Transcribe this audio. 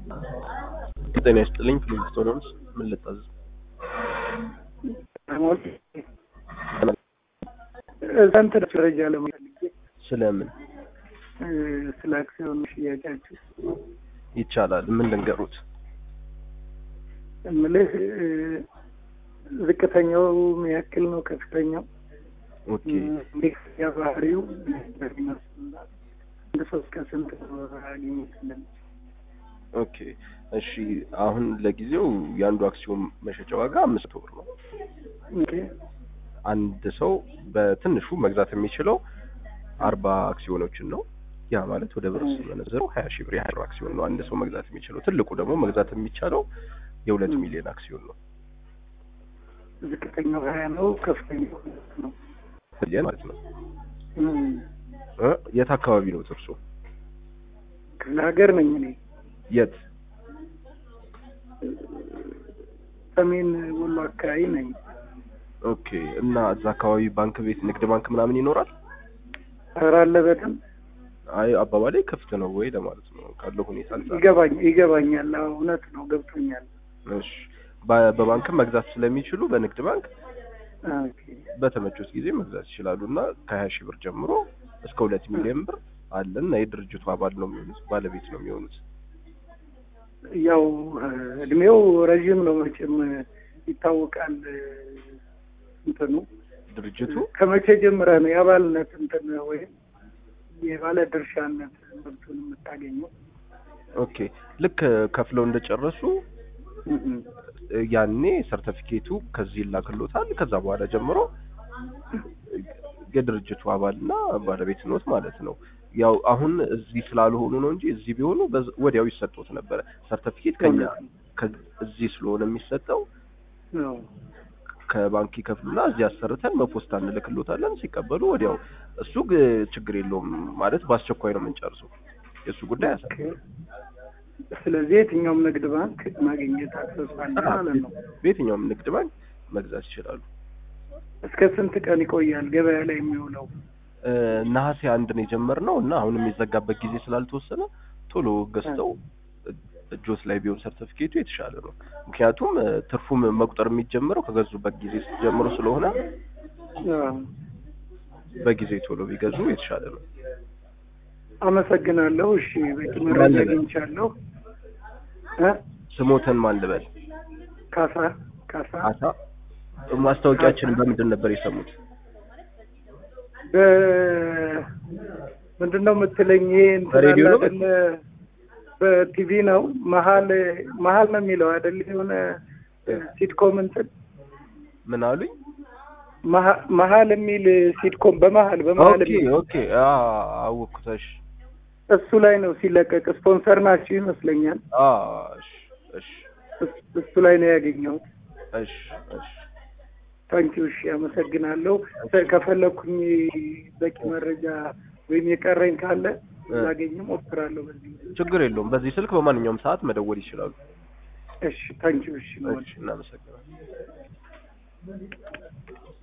ጤና ይስጥልኝ ፊሊንግስቶንስ ምን ልታዘዝ? ስንት ደረጃ ለማለት ስለምን ስለ አክሲዮን ሽያጫችሁ ይቻላል? ምን ልንገሩት? እምልህ ዝቅተኛው ምን ያክል ነው? ከፍተኛው ኦኬ እንዴት ያ ባህሪው በሚመስል አንድ ሰው እስከ ስንት አግኘት እንደሚችል ኦኬ እሺ። አሁን ለጊዜው የአንዱ አክሲዮን መሸጫ ዋጋ አምስት ብር ነው። ኦኬ አንድ ሰው በትንሹ መግዛት የሚችለው አርባ አክሲዮኖችን ነው። ያ ማለት ወደ ብር ሲመነዘረው ሀያ ሺህ ብር ያህል አክሲዮን ነው አንድ ሰው መግዛት የሚችለው። ትልቁ ደግሞ መግዛት የሚቻለው የሁለት ሚሊዮን አክሲዮን ነው ዝቅተኛው ሀያ ነው፣ ከፍተኛው ሁለት ነው። ሚሊዮን ማለት ነው። እም፣ እ የት አካባቢ ነው እርሶ? ክፍለ ሀገር ነኝ እኔ የት? ሰሜን ወሎ አካባቢ ነኝ። ኦኬ እና እዛ አካባቢ ባንክ ቤት፣ ንግድ ባንክ ምናምን ይኖራል? ኧረ አለ በደንብ አይ አባባሌ ክፍት ነው ወይ ለማለት ነው ካለው ሁኔታ አንጻር። ይገባኝ ይገባኛል። አዎ እውነት ነው ገብቶኛል። እሺ በ- በባንክም መግዛት ስለሚችሉ በንግድ ባንክ ኦኬ በተመቾት ጊዜ መግዛት ይችላሉ እና ከሀያ ሺህ ብር ጀምሮ እስከ ሁለት ሚሊዮን ብር አለ እና የድርጅቱ አባል ነው የሚሆኑት ባለቤት ነው የሚሆኑት። ያው እድሜው ረዥም ነው መቼም ይታወቃል። እንትኑ ድርጅቱ ከመቼ ጀምረህ ነው የአባልነት እንትን ወይም የባለ ድርሻነት መብቱን የምታገኘው? ኦኬ ልክ ከፍለው እንደጨረሱ እም፣ ያኔ ሰርተፊኬቱ ከዚህ ይላክሎታል። ከዛ በኋላ ጀምሮ የድርጅቱ አባልና ባለቤት ኖት ማለት ነው። ያው አሁን እዚህ ስላልሆኑ ነው እንጂ እዚህ ቢሆኑ በዝ- ወዲያው ይሰጡት ነበረ። ሰርተፊኬት ከኛ ከ- እዚህ ስለሆነ የሚሰጠው ነው። ከባንክ ይከፍሉና እዚህ አሰርተን በፖስታ እንልክሎታለን። ሲቀበሉ ወዲያው እሱ ግ- ችግር የለውም ማለት በአስቸኳይ ነው የምንጨርሰው። የእሱ ጉዳይ ያሳ ኦኬ። ስለዚህ የትኛውም ንግድ ባንክ ማግኘት አክሰስ አለ ማለት ነው። በየትኛውም ንግድ ባንክ መግዛት ይችላሉ። እስከ ስንት ቀን ይቆያል ገበያ ላይ የሚውለው? እ፣ ነሐሴ አንድ ነው የጀመርነው እና አሁን የሚዘጋበት ጊዜ ስላልተወሰነ ቶሎ ገዝተው እ- እጆት ላይ ቢሆን ሰርተፊኬቱ የተሻለ ነው። ምክንያቱም እ፣ ትርፉም መቁጠር የሚጀምረው ከገዙበት ጊዜ ጀምሮ ስለሆነ አዎ። በጊዜ ቶሎ ቢገዙ የተሻለ ነው። አመሰግናለሁ። እሺ በቂ መረጃ አግኝቻለሁ። እ ስሞተን ማን ልበል? ካሳ ካሳ አሳ ማስታወቂያችንን በምንድን ነበር የሰሙት? ምንድን ነው የምትለኝ? ይሄ እንትን በሬዲዮ አለ ነው? አይደለ? በቲቪ ነው መሀል መሀል ነው የሚለው አይደል? የሆነ ሲትኮም እንትን ምን አሉኝ? መሀ- መሀል የሚል ሲትኮም በመሀል በመሀል ኦኬ የሚል ኦኬ አ አወኩታሽ እሱ ላይ ነው ሲለቀቅ። ስፖንሰር ናችሁ ይመስለኛል። አ እሺ እሺ እስ- እሱ ላይ ነው ያገኘሁት። እሺ እሺ ታንኪዩ እሺ፣ አመሰግናለሁ። ከፈለኩኝ በቂ መረጃ ወይም የቀረኝ ካለ ላገኝ ሞክራለሁ። በዚህ ችግር የለውም። በዚህ ስልክ በማንኛውም ሰዓት መደወል ይችላሉ። እሺ፣ ታንኪዩ እሺ። እሺ እናመሰግናለን።